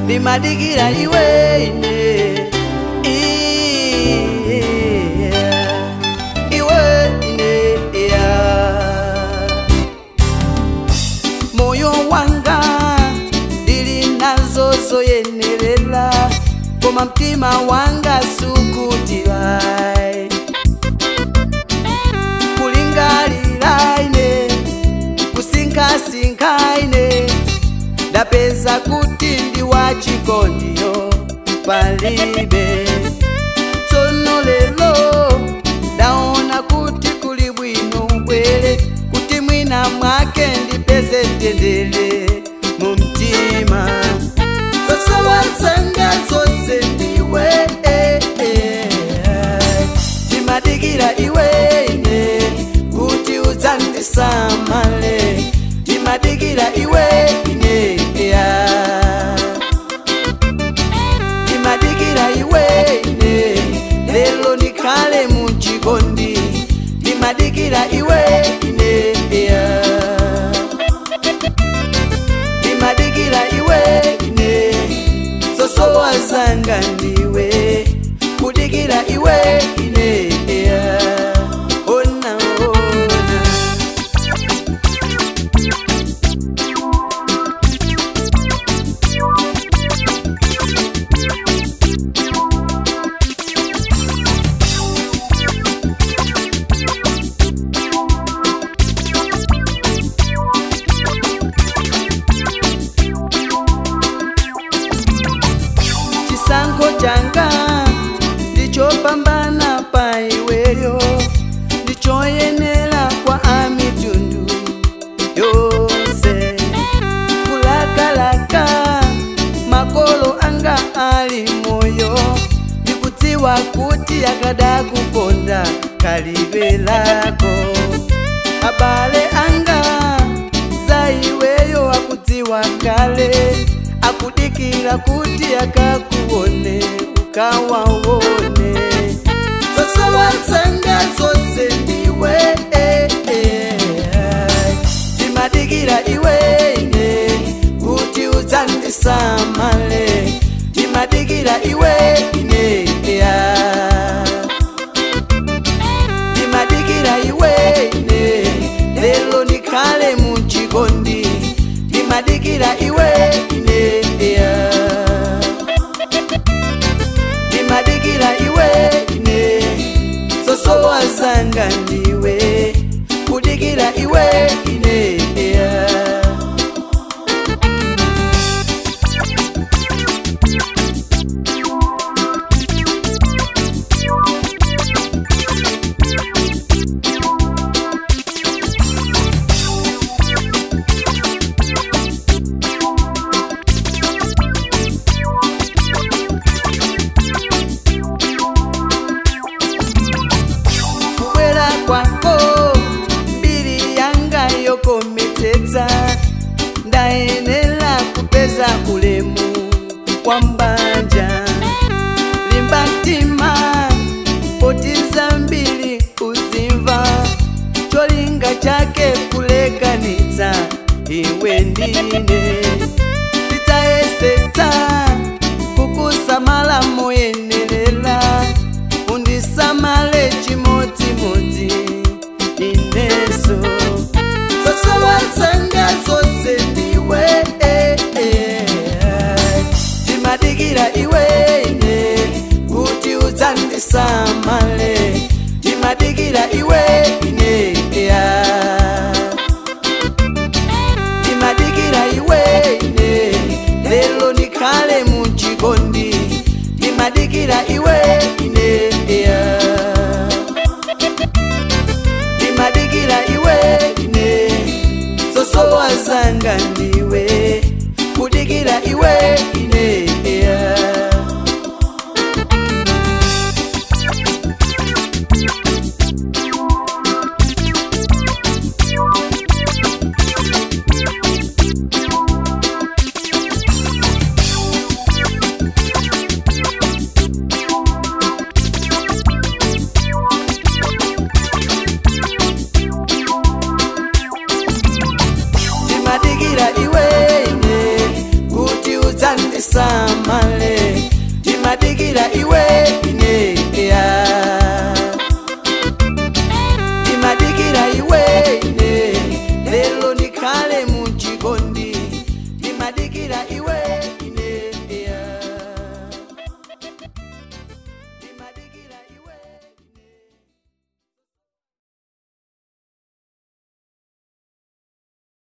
ndimadikira iwe ine Yeah. iwe ine yeah. moyo wanga ndili nazo zoyenerera koma mtima wanga sukutira kulingalira ine kusinkhasinkha ine ndapeza kuti ndi wachikondiyo palibe tsono lero ndaona kuti kuli bwino ubwere kuti mwina mwake ndipeze mtendere mu mtima zosowatsanga zonse ndiwe eh, eh. ndimadikira iwe ine kuti udzandisamale ndimadikira iwe ine yeah. ndimadikira iwe ine lelo ndikhale muchikondi ndimadikira iwe ine yeah. ndimadikira iwe ine zosowa zanga ndiwe kudikira iwe ine yeah. ona ona chisankho changa ndichopambana pa iweyo ndichoyenera kwa amitundu yonse kulakalaka makolo anga ali moyo ndikudziwa kuti akadakukonda kalibe lako abale anga za iweyo akudziwa kale akudikira kuti akakuone ukawaone zosowatsanga zose ndiwe eh, eh. ndimadikira iwe ine kuti udzandisamale ndimadikira iwe ine yeah. ndimadikira iwe ine lelo ndikhale muchikondi ndimadikira iwe ine yeah. ndimadikira iwe ine zosowa zanga ndiwe kudikira iwe ine yeah. kubwera kwako mbiri yanga yokometsetsa ndayenera kupeza ulemu kwa mbanja limba mtima potiza mbiri uzimva cholinga chake kulekanitsa iwe ndine ndidzayesetsa kukusamala moyenerera undisamale chimodzimodzi ineso zosowatsanga zose ndiwe eh, eh. ndimadikira iwe ine kuti udzandisamale ndimadikira iwe ine yeah. ndimadikira iwe ine lelo ndikhale muchikondi ndimadikira iwe ine yeah. ndimadikira iwe ine zosowa zanga ndiwe kudikira iwe ine yeah. tisamale timadikira iwe